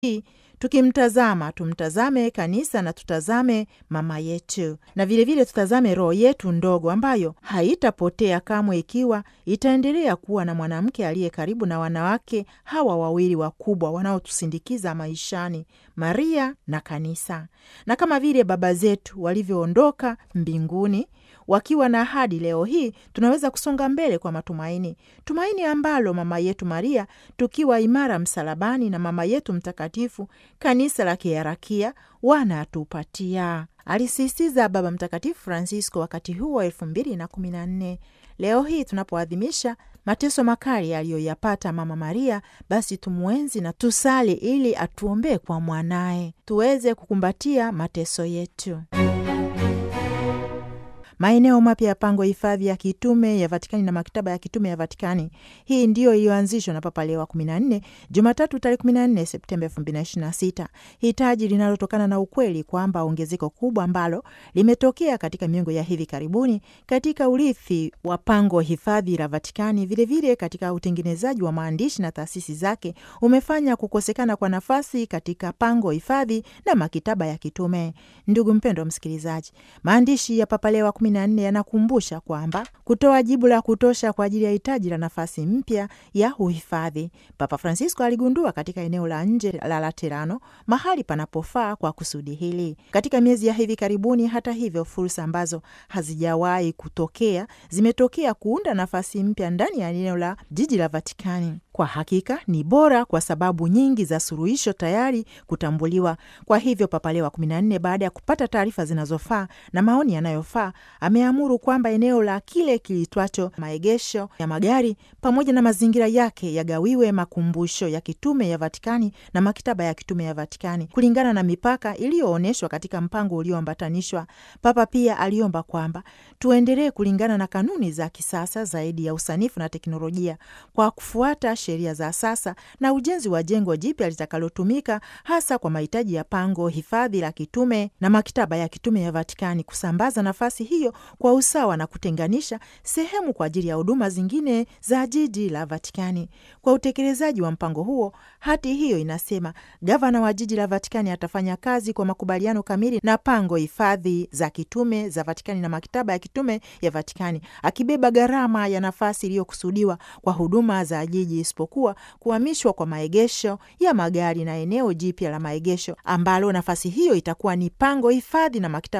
hii tukimtazama tumtazame kanisa na tutazame mama yetu, na vilevile vile tutazame roho yetu ndogo ambayo haitapotea kamwe ikiwa itaendelea kuwa na mwanamke aliye karibu na wanawake hawa wawili wakubwa wanaotusindikiza maishani, Maria na kanisa. Na kama vile baba zetu walivyoondoka mbinguni wakiwa na ahadi, leo hii tunaweza kusonga mbele kwa matumaini, tumaini ambalo mama yetu Maria tukiwa imara msalabani na mama yetu mtakatifu kanisa la kiharakia wanatupatia, alisisitiza Baba Mtakatifu Francisco wakati huu wa elfu mbili na kumi na nne. Leo hii tunapoadhimisha mateso makali aliyoyapata Mama Maria, basi tumwenzi na tusali ili atuombee kwa mwanaye tuweze kukumbatia mateso yetu. Maeneo mapya ya pango hifadhi ya kitume ya Vatikani na maktaba ya kitume ya Vatikani. Hii ndiyo iliyoanzishwa na Papa Leo wa 14 Jumatatu tarehe 14 Septemba 2026, hitaji linalotokana na ukweli kwamba ongezeko kubwa ambalo limetokea katika miongo ya hivi karibuni katika urithi wa pango hifadhi la Vatikani, vilevile vile katika utengenezaji wa maandishi na taasisi zake umefanya kukosekana kwa nafasi katika pango hifadhi na makitaba ya kitume. Ndugu mpendwa msikilizaji, maandishi ya Papa Leo wa nne yanakumbusha kwamba kutoa jibu la kutosha kwa ajili ya hitaji la nafasi mpya ya uhifadhi. Papa Francisco aligundua katika eneo la nje la Laterano mahali panapofaa kwa kusudi hili. Katika miezi ya hivi karibuni, hata hivyo, fursa ambazo hazijawahi kutokea zimetokea kuunda nafasi mpya ndani ya eneo la jiji la Vatikani. Kwa hakika ni bora kwa sababu nyingi za suluhisho tayari kutambuliwa. Kwa hivyo Papa Leo wa 14 baada ya kupata taarifa zinazofaa na maoni yanayofaa ameamuru kwamba eneo la kile kilitwacho maegesho ya magari pamoja na mazingira yake yagawiwe makumbusho ya kitume ya Vatikani na maktaba ya kitume ya Vatikani kulingana na mipaka iliyoonyeshwa katika mpango ulioambatanishwa. Papa pia aliomba kwamba tuendelee kulingana na kanuni za kisasa zaidi ya usanifu na teknolojia kwa kufuata sheria za sasa na ujenzi wa jengo jipya litakalotumika hasa kwa mahitaji ya pango hifadhi la kitume na maktaba ya kitume ya Vatikani, kusambaza nafasi hiyo kwa usawa na kutenganisha sehemu kwa ajili ya huduma zingine za jiji la Vatikani. Kwa utekelezaji wa mpango huo, hati hiyo inasema gavana wa jiji la Vatikani atafanya kazi kwa makubaliano kamili na pango hifadhi za kitume za Vatikani na maktaba ya kitume ya Vatikani, akibeba gharama ya nafasi iliyokusudiwa kwa huduma za jiji isipokuwa kuhamishwa kwa maegesho ya magari na eneo jipya la maegesho ambalo nafasi hiyo itakuwa ni pango hifadhi na maktaba